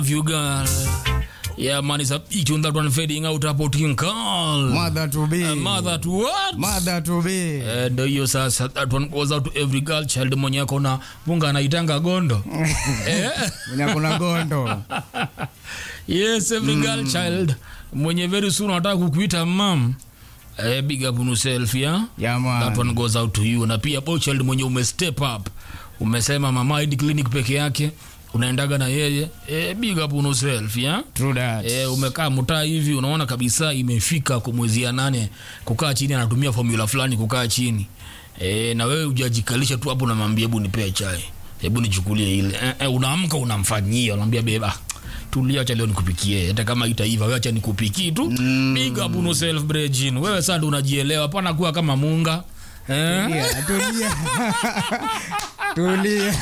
you girl. Yeah, man, it's a big tune that one fading out hapo tinkal. Mother to be. Uh, mother to what? Mother to be. Eh, Ndio hiyo sasa, that one goes out to every girl child mwenye ako na munga anaitanga gondo. eh? Mwenye kuna gondo. Yes, every girl child mwenye very soon anataka kukuita mam. Eh, big up on yourself, yeah? Yeah, That man. one goes out to you. Na pia boy child mwenye ume step up. Umesema mama hadi clinic peke yake. Unaendaga na yeye. Eh, big up on yourself, yeah? True that. E, umekaa mtaa hivi unaona kabisa imefika kwa mwezi ya nane kukaa chini anatumia formula fulani kukaa chini e, na wewe ujajikalisha tu hapo unamwambia hebu nipee chai hebu nichukulie ile e, e, unaamka unamfanyia unamwambia beba tulia acha leo nikupikie hata kama itaiva wewe acha nikupikie tu mm. big up on yourself brejin wewe sasa ndo unajielewa hapana kuwa kama munga eh? Tulia, tulia. Tulia.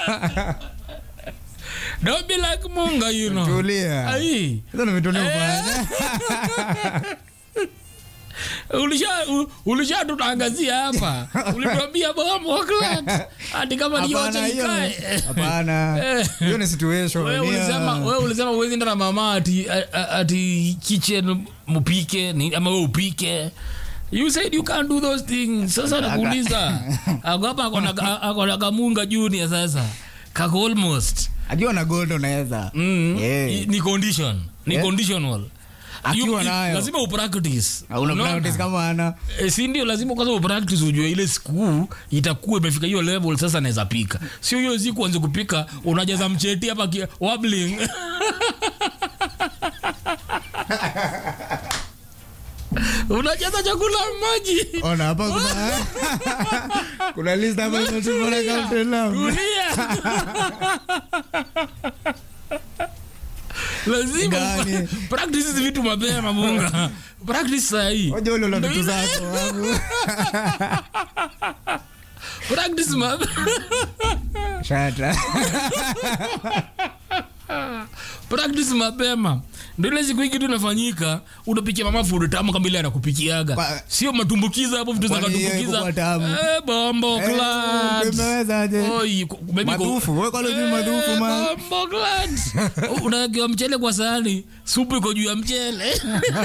don't be like munga you know Tulia. ai Hizo ni vitu leo bwana. ulisha u- ulisha tutaangazia hapa ulituambia bomo clat hadi kama ni yote Hapana hiyo. ikae Hapana. Eh. Hiyo ni situation. wewe Ni, ulisema uh, wewe ulisema uwezi enda na mama ati a- a- ati kitchen mupike ni ama wewe upike You said you can't do those things. Sasa nakuuliza. Ako hapa ako na ako na kamunga junior sasa. Kako almost. Akiwa na gondo unaweza. Mm. Yeah. I- Ni condition. Ni Yeah. conditional. Akiwa You- nayo. Lazima upractice. Hauna Unaona? practice kama ana. E, si ndio lazima kwanza upractice ujue ile siku itakuwa imefika hiyo level sasa naweza pika sio hiyo siku anze kupika unajaza mcheti hapa ki- wobbling unajaza chakula maji Ona hapa kuna kuna list hapa imetumwa na Captain Lam. tulia lazima Gani? practice hizi vitu mapema munga practice sahii Ngoja ule una vitu zako. wangu. practice mapema Shata. practice mapema ndio ile siku hii kitu inafanyika unapikia mama food tamu kama ile anakupikiaga Kwa- sio matumbukiza hapo vitu za Kwani hiyo katumbukiza iko kwa tamu? eh bombo Eh, clad umewezaje? oi ku- maybe ku- Madufu, wewe kwa leo madufu Eh, man. bombo clad unawekewa mchele kwa sahani supu iko juu ya mchele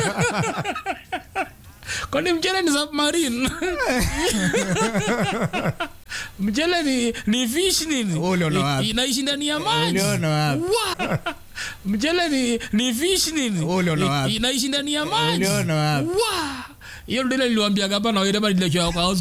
kwani mchele ni submarine mchele ni, ni fish nini Wewe uliona wapi? I- inaishi ndani ya maji Uliona wapi? Wa- mchele ni, ni fish nini Wewe uliona I- wapi? inaishi ndani ya maji Uliona wapi? Wa! hiyo ndile niliwambiaga hapa na wewe ile kwa